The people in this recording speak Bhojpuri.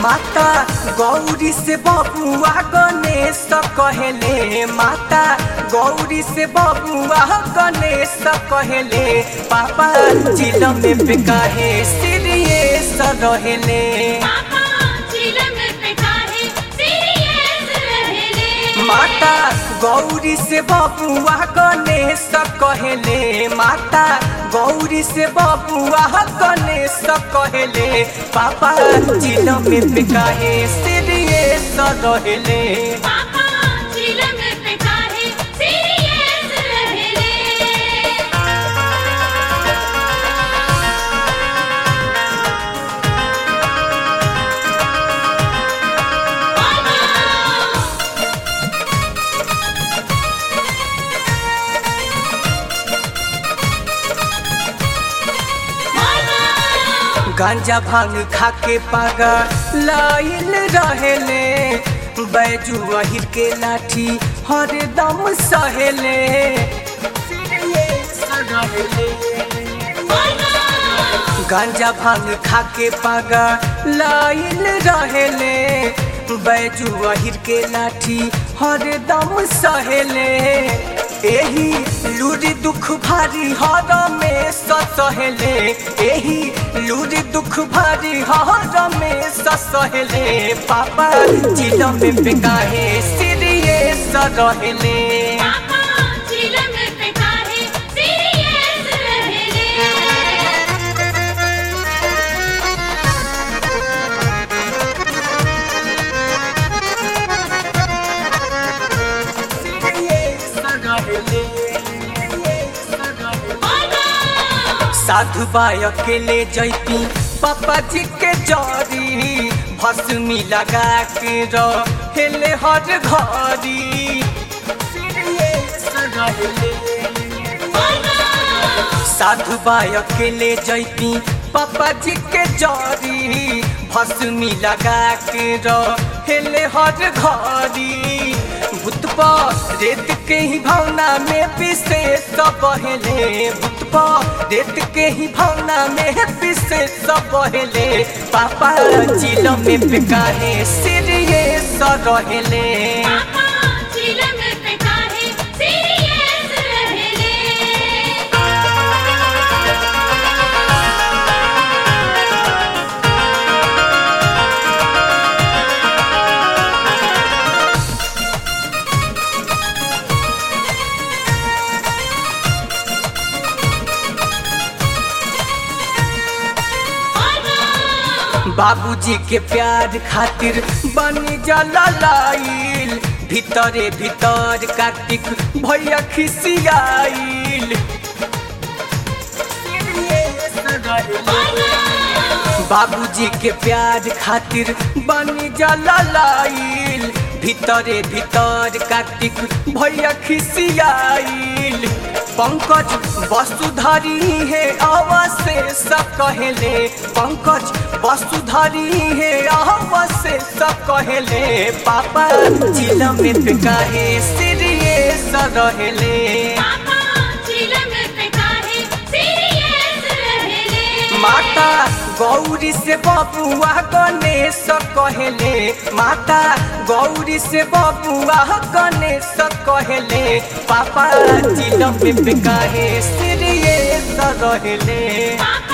माता गौरी से बबुआ गणेश कहले माता गौरी से बबुआ गणेश कहले पापा जिल में बेकाहे सीरियस रहेले पापा चिलम पे काहे सीरियस रहेले माता गौरी से बबुआ गणेश कहले माता गौरी से बबुआ गणेश कहले पापा जिल में बेकाहे सीरियस रहेले पापा चिलम पे काहे सीरियस रहेले गांजा भांग खाके पागा लाइल रहेले बैजू अहिर के लाठी हरदम सहेले गांजा भांग खाके पागा लाइल रहेले बैजू अहिर के लाठी हरदम सहेले एही लूरी दुख भारी हर में सहेले एही लूरी दुख भारी हर में सहेले पापा जिल में बेकाहे सीरियस रहेले पापा चिलम पे काहे सीरियस रहेले साधु बाई अकेले जैती पापा जी के जरी भस्मी लगा के रहेले हर घरी साधु बाई अकेले जैती पापा जी के जरी भस्मी लगा के रहेले हर घरी भूतपा रेत के ही भावना में विशेष बहेले भूतपा रेत के ही भावना में विशेष बहेले पापा जिल में बेकाहे सीरियस रहेले पापा चिलम पे काहे सीरियस रहेले बाबूजी के प्यार खातिर बनी जाला लाइल भीतरे भीतर कार्तिक भैया खिसियाइल बाबूजी के प्यार खातिर बनी जाला लाइल भीतरे भीतर कार्तिक भैया खिसियाइल पंकज वसुधरी है अवशेष कहले पंकज वसुधरी है अवशेष कहले पापा जिल में बेकाहे सीरियस रहेले पापा चिलम पे काहे सीरियस रहेले माता गौरी से बबुआ गणेश कहले माता गौरी से बबुआ गणेश कहले पापा जिल में बेकाहे सीरियस रहेले पापा